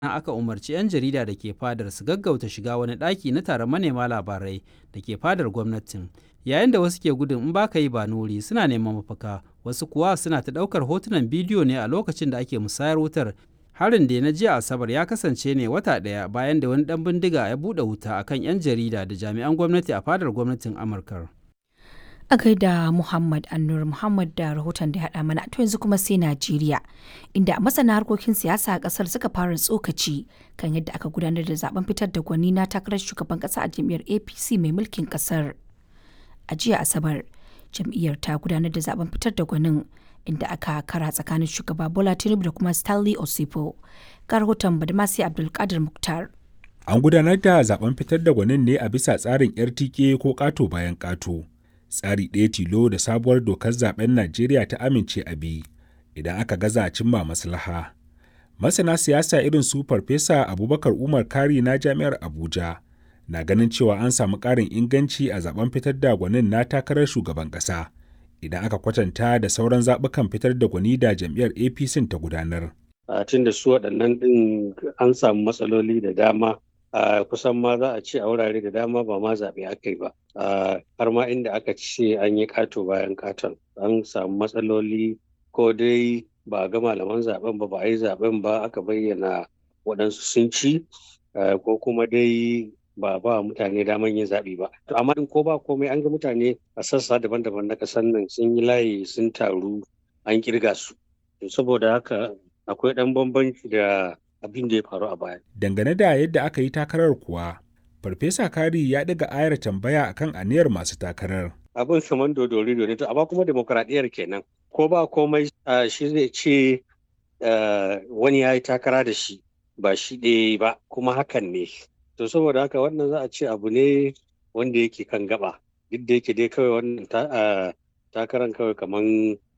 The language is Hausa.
aka umarci 'yan jarida da ke fadar su gaggauta shiga wani ɗaki na taron manema labarai da ke fadar gwamnatin yayin da wasu ke gudun in ba ka yi ba nuri suna neman mafaka wasu kuwa suna ta ɗaukar hotunan bidiyo ne a lokacin da ake musayar wutar harin da na jiya asabar ya kasance ne wata ɗaya bayan da wani ɗan bindiga ya buɗe wuta akan 'yan jarida da jami'an gwamnati a fadar gwamnatin amurka a gaida Muhammad Annur Muhammad da rahoton da ya haɗa mana to yanzu kuma sai Najeriya inda masana harkokin siyasa a ƙasar suka fara tsokaci kan yadda aka gudanar da zaben fitar da gwani na takarar shugaban ƙasa a jam'iyyar APC mai mulkin ƙasar. A jiya Asabar, jam'iyyar ta gudanar da zaben fitar da gwanin inda aka kara tsakanin shugaba Bola Tinubu da kuma Stanley Osipo. Ga rahoton Badmasi Abdulkadir Muktar. An gudanar da zaben fitar da gwanin ne a bisa tsarin RTK ko ƙato bayan ƙato. tsari ɗaya tilo da sabuwar dokar zaben Najeriya ta amince a bi idan aka gaza cimma maslaha. Masana siyasa irin su Farfesa Abubakar Umar Kari na Jami'ar Abuja na ganin cewa an samu ƙarin inganci a zaben fitar da gwanin na takarar shugaban ƙasa idan aka kwatanta da sauran zaɓukan fitar da gwani da jam'iyyar APC ta gudanar. A tun da su waɗannan ɗin an samu matsaloli da dama Uh, kusan ma za a ce a wurare da dama ba ma zaɓe aka yi ba uh, har ma inda aka ce an yi ƙato bayan ƙaton an samu matsaloli ko dai ba ga malaman zaben ba ba a yi zaben ba aka bayyana waɗansu sun ci uh, ko kuma dai ba ba mutane daman yin zaɓe ba to amma in ko ba komai an ga mutane a sassa daban-daban na ƙasar nan sun yi layi sun taru an kirga su saboda haka akwai ɗan bambanci da abin da ya faru a baya. Dangane da yadda aka yi takarar kuwa, Farfesa Kari ya ɗaga ayar tambaya akan aniyar masu takarar. Abin saman dodori ne to amma kuma demokradiyyar kenan. Ko ba komai shi zai ce wani ya yi takara da shi ba shi ɗaya ba kuma hakan ne. To saboda haka wannan za a ce abu ne wanda yake kan gaba. Duk da yake dai kawai wannan takarar kawai kaman